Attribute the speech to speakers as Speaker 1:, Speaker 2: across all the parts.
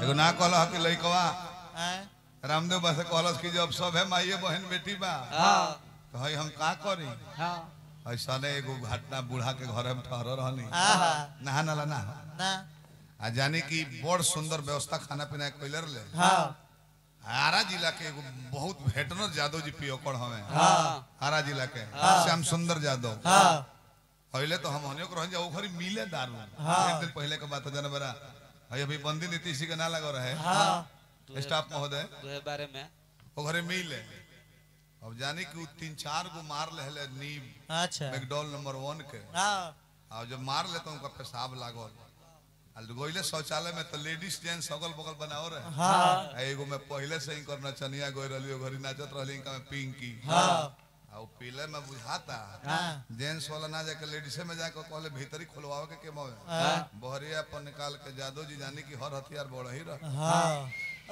Speaker 1: एगो ना कहल कि लइकवा
Speaker 2: हैं?
Speaker 1: रामदेव बस कहलस कि जब सब है माइये बहन बेटी बा
Speaker 3: हाँ
Speaker 1: तो हई हम का करी
Speaker 3: हाँ
Speaker 1: ऐसा ने एगो घटना बूढ़ा के घर में ठहर रहनी
Speaker 2: आहा,
Speaker 1: नहा नाला ना
Speaker 2: ना
Speaker 1: आ जाने की बड़ सुंदर व्यवस्था खाना पीना के कैलर ले
Speaker 2: हाँ
Speaker 1: आरा जिला के एगो बहुत भेटनर यादव जी पियोकड़ हमें
Speaker 3: हाँ
Speaker 1: आरा जिला के श्याम सुंदर यादव
Speaker 2: हाँ
Speaker 1: पहले तो हम हनियो को रह जाओ घरी मिले दारू
Speaker 2: हाँ।
Speaker 1: एक दिन पहले के बात है जाने बरा अभी अभी बंदी नीति के ना लगा रहे
Speaker 2: हाँ
Speaker 1: स्टाफ महोदय
Speaker 3: तुहे बारे में
Speaker 1: वो घरे मिले अब जाने कि उ तीन चार गो मार ले नीम
Speaker 2: अच्छा
Speaker 1: मैकडॉल नंबर वन के
Speaker 2: हाँ
Speaker 1: और जब मार लेता उनका पेशाब लागल आ गोइले शौचालय में तो लेडीज जेंट्स अगल बगल बनाओ रहे
Speaker 2: हाँ
Speaker 1: आ एगो में पहले से ही करना चनिया गोई रहली घरी नाचत रहली इनका में पिंकी
Speaker 2: हाँ
Speaker 1: आ उ पीले में बुझाता
Speaker 2: हाँ
Speaker 1: जेंट्स वाला ना जाके लेडीज में जाके कहले भीतरी खुलवाओ के केमो
Speaker 2: हाँ
Speaker 1: बहरिया पर निकाल के जादव जी जाने की हर हथियार बड़ ही रह
Speaker 2: हाँ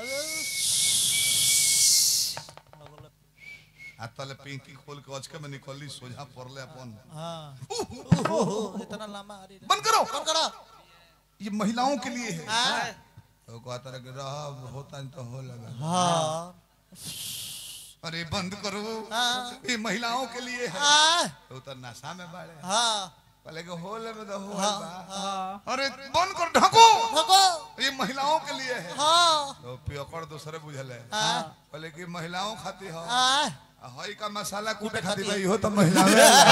Speaker 1: आ तले पिंकी खोल के अचके में निकलली सोझा पड़ले अपन
Speaker 2: हाँ ओहो, इतना लंबा अरे रे।
Speaker 1: बंद करो
Speaker 2: कौन करो
Speaker 1: ये महिलाओं के लिए है
Speaker 2: हाँ
Speaker 1: तो कहता रहे कि रह होता नहीं तो हो लगा
Speaker 2: हाँ
Speaker 1: अरे बंद करो
Speaker 2: हाँ।
Speaker 1: ये महिलाओं के लिए है
Speaker 2: हाँ
Speaker 1: तो उतर नशा में बाड़े
Speaker 2: हाँ
Speaker 1: पहले के होल में तो हो
Speaker 2: हाँ,
Speaker 1: बा। अरे बंद कर ढको
Speaker 2: भगो
Speaker 1: ये महिलाओं के लिए है
Speaker 2: हाँ
Speaker 1: तो पियकड़ दूसरे बुझल है
Speaker 2: हाँ
Speaker 1: पहले की महिलाओं खाती हो
Speaker 2: हाँ
Speaker 1: हई का मसाला कूटे खाती
Speaker 2: खाती
Speaker 1: भाई हो तो महिला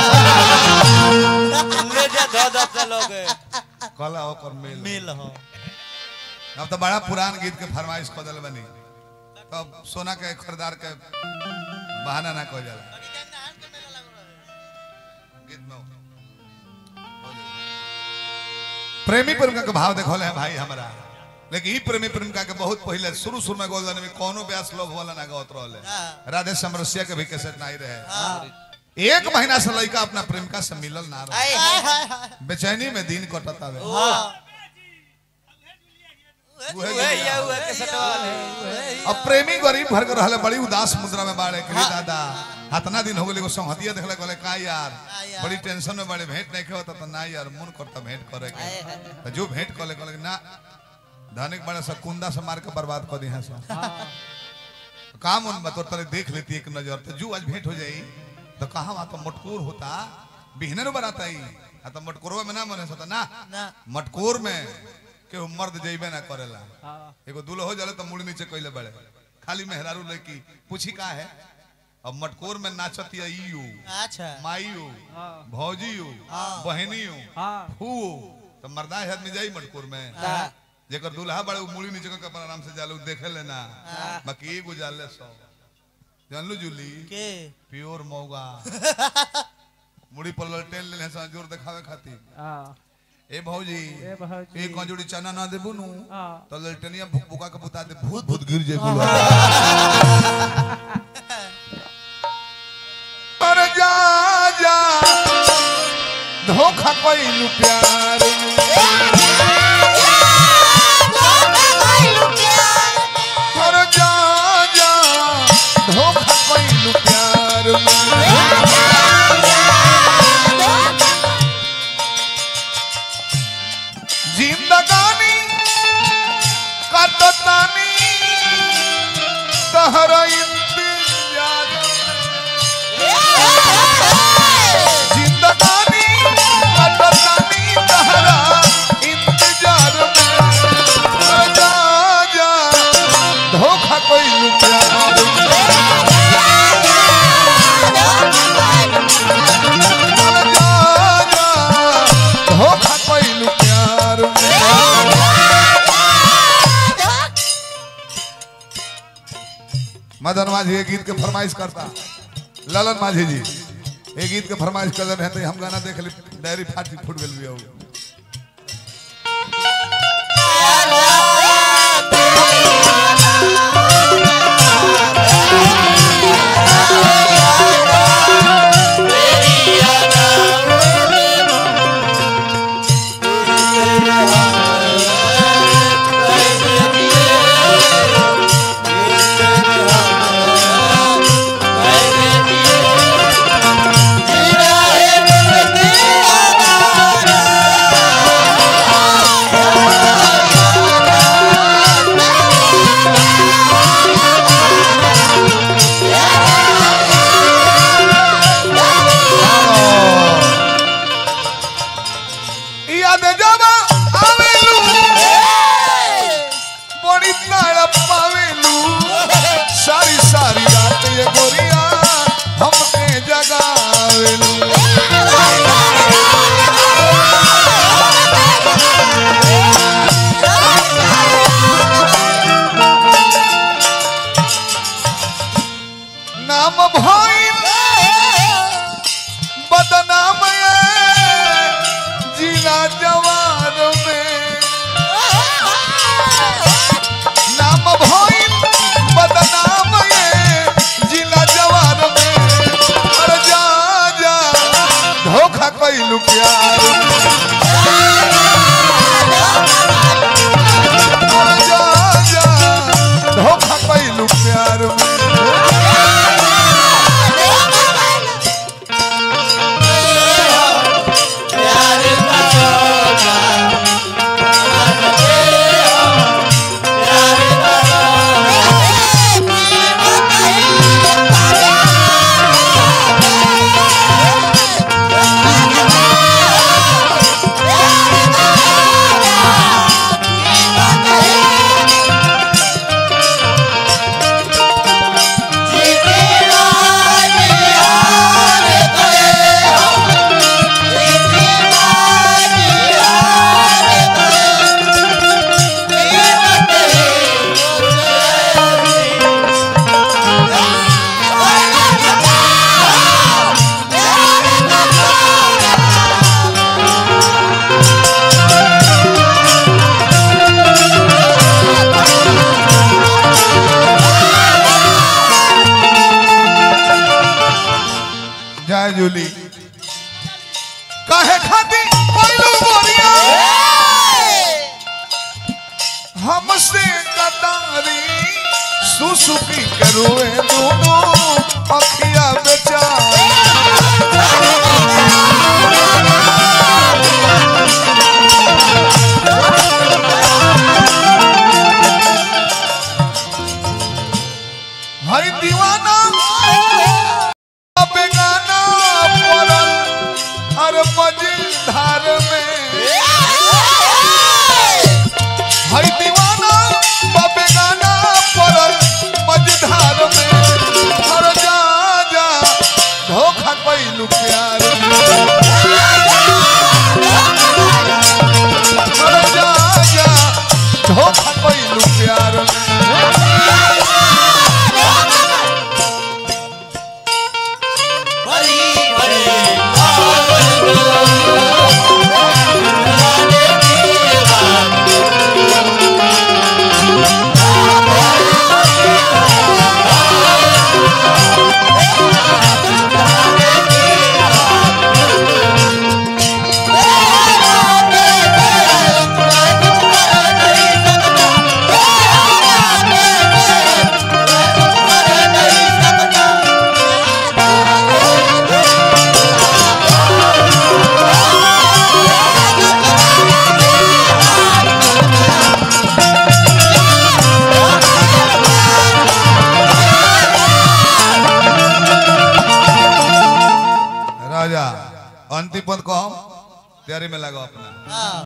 Speaker 3: ले जा दो दो चलोगे
Speaker 1: कला ओकर मेल
Speaker 2: मिल हो
Speaker 1: अब तो बड़ा पुरान गीत के फरमाइश कर दिल बनी तब सोना के खरीदार के बहाना ना कह जाला गीत में हो जाला। प्रेमी प्रेमिका के भाव देखो है भाई हमारा लेकिन ई प्रेमी प्रेमिका के बहुत पहले शुरू शुरू में गोल्डन में कोनो ब्यास लोभ वाला ना गावत रहले
Speaker 2: हाँ।
Speaker 1: राधे समरसिया के भी कैसेट नहीं रहे
Speaker 2: हाँ
Speaker 1: एक महीना से लड़का अपना प्रेमिका से मिलल ना रहे
Speaker 3: आए
Speaker 2: हाय हाय हाय
Speaker 1: बेचैनी में दिन कटत आवे
Speaker 2: हाँ
Speaker 1: उहे
Speaker 3: हुए या हुए के सटवाले
Speaker 1: अब प्रेमी गरीब भर के रहले बड़ी उदास मुद्रा में बाड़े के दादा हतना दिन हो गेले एगो संहतिया देखले कहले का यार
Speaker 2: हाँ यार।
Speaker 1: बड़ी टेंशन में बड़े भेंट नहीं होता तो ना यार मन करता भेंट करे के तो जो भेंट कहले कहले ना धनिक बड़े से कुंदा से मार के बर्बाद कर दी है सब काम उन में तो तले देख लेती एक नजर तो जो आज भेंट हो जाई तो कहा वहां तो मटकोर होता बिहने न बनाता ही आ तो मटकोरवा में ना मने सता ना
Speaker 2: ना
Speaker 1: मटकोर में केहू मर्द जइबे ना करेला
Speaker 3: हाँ
Speaker 1: एगो दूल्हो जले तो मुड़ नीचे कैले बड़े खाली मेहरारू लड़की पूछी का है अब मटकोर में नाचत या ईयू
Speaker 2: अच्छा
Speaker 1: माईयू
Speaker 3: हाँ
Speaker 1: भौजीयू
Speaker 2: हाँ।
Speaker 1: बहनियू
Speaker 3: हाँ
Speaker 1: फू तो मर्दा है आदमी जाई मटकोर में
Speaker 3: हाँ
Speaker 1: जेकर दूल्हा बड़े उ मुड़ी नीचे के अपन आराम से जाले उ देखे लेना बाकी एगो जाले सौ जानलू जूली
Speaker 2: के
Speaker 1: प्योर मौगा मुड़ी पर ललटेन ले सा जोर दिखावे खातिर
Speaker 3: हाँ
Speaker 1: ए भौजी
Speaker 3: ए भौजी।
Speaker 1: एक कंजूड़ी चना ना देबू नु
Speaker 3: हाँ
Speaker 1: तो ललटनिया भुक भुका के बुता दे भूत भूत गिर जे गुलवा अरे जा जा धोखा कोई प्यार में अरे जा जा धोखा कोई प्यार में जिंदगानी कटतानी तहरा इंतजार जिंदगानी कटतानी तहरा इंतजार में जा जा धोखा कोई प्यार में जा जा धोखा कोई प्यार में मदन माझी ये गीत के फरमाइश करता ललन माझी जी ये गीत के फरमाइश कर रहे हैं हम गाना देख ली डायरी फाटी फूट गल भी हो
Speaker 2: Yeah.
Speaker 1: अंजुली काहे खाती कोइलू बोरिया हमसे कतारी सुसुकी करुए दोनों अखिया बेचारी हई दीवाना बेगाना पड़ल हर मझधार में हई दीवाना बेगाना पड़ल मझधार में हर जा जा धोखा कैलू प्यार में हर जा जा धोखा कैलू प्यार में राजा अंतिम पद को हम तैयारी में लगा अपना
Speaker 2: हाँ